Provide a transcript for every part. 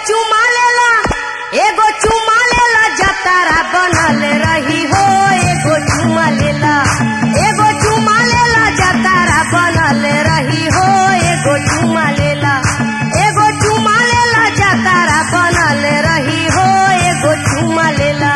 चुमा लेला एगो चुमा लेला जतारा बनल रही हो एगो चुमा लेला एगो चुमा लेला जतारा बनल रही हो एगो चुमा लेला एगो चुमा लेला जतारा बनल रही हो एगो चुमा लेला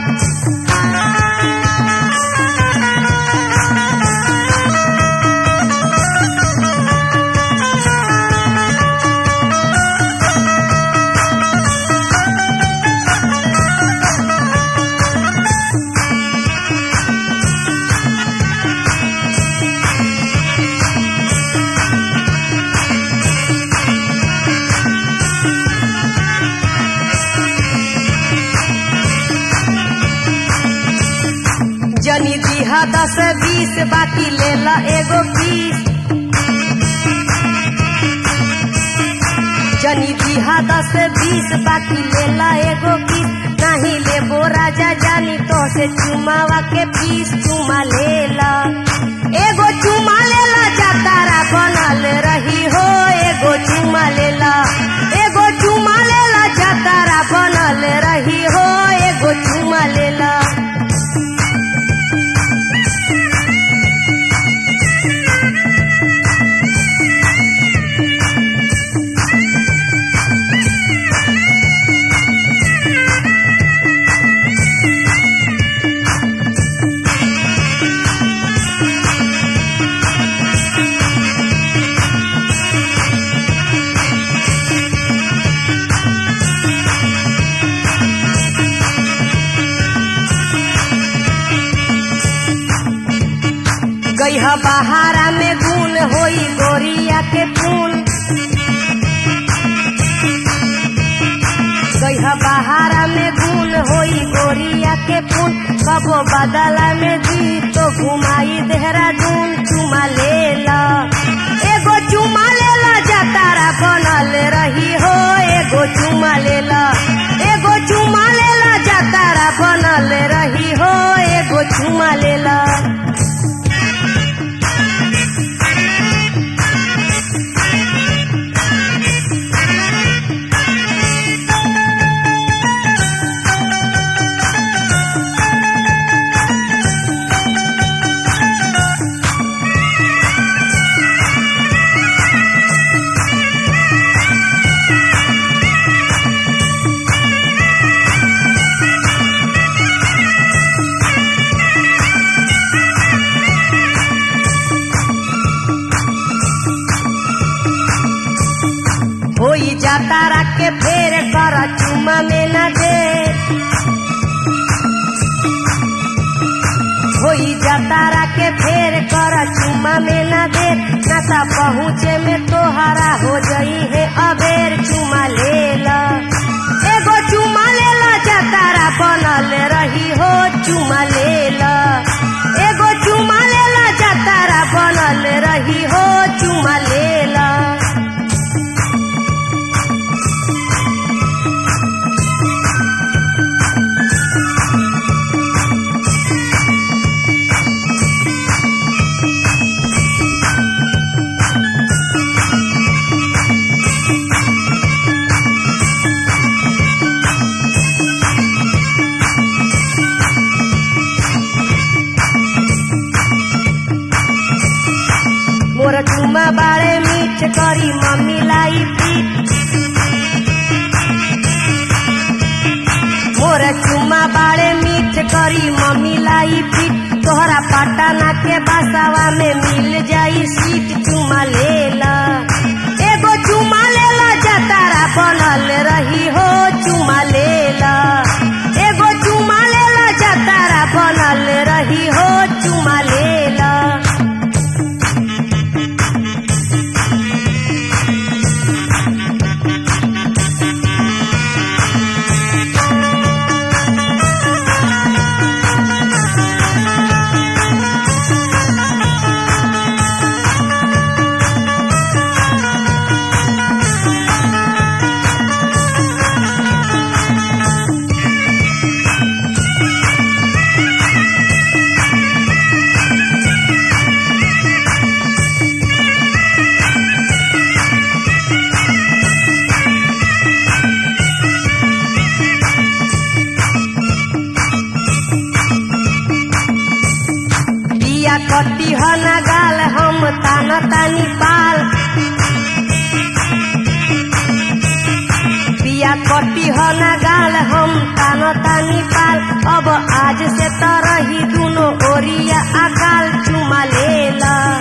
जनी दिहा दस बीस बाकी लेला एगो बीस जनी दिहा दस बीस बाकी लेला एगो बीस नहीं लेबो राजा जानी तो से चुमावा के पीस चुमा लेला एगो चुमा लेला जातारा बनल रही हो एगो चुमा लेला एगो चुमा लेला जातारा बनल रही हो एगो चुमा लेला गईहा बहारा में गुल होई गोरिया के फूल गईहा बहारा में गुल होई गोरिया के फूल कबो बदला में दी तो घुमाई देहरादून चुमा लेला एगो चुमा लेला जतारा बनल रही हो एगो चुमा लेला एगो चुमा लेला जतारा बनल रही हो एगो चुमा लेला होई जातारा के फेर कर चुमा में न दे होई जातारा के फेर कर चुमा में न दे नता पहुँचे में तोहरा हो जई है अबेर चुमा लेला एगो चुमा लेला जातारा बनल रही हो चुमा लेला एगो चुमा लेला जातारा बनल रही हो चुमा लेला मोर चुमा बारे मीठ करी मम्मी लाई पीठ मोर चुमा बारे मीठ करी मम्मी लाई पीठ तोहरा पटना के बसावा में मिल जाई सीट चुमा लेला एगो चुमा लेला जतारा बनल रही हो चुमा लेला एगो चुमा लेला जतारा बनल रही हो चुमा लेला ह ना गाल हम तान तानी पाल पिया कटी ह ना गाल हम तान तानी पाल अब आज से तरही दुनो ओरिया अकाल चुमा लेला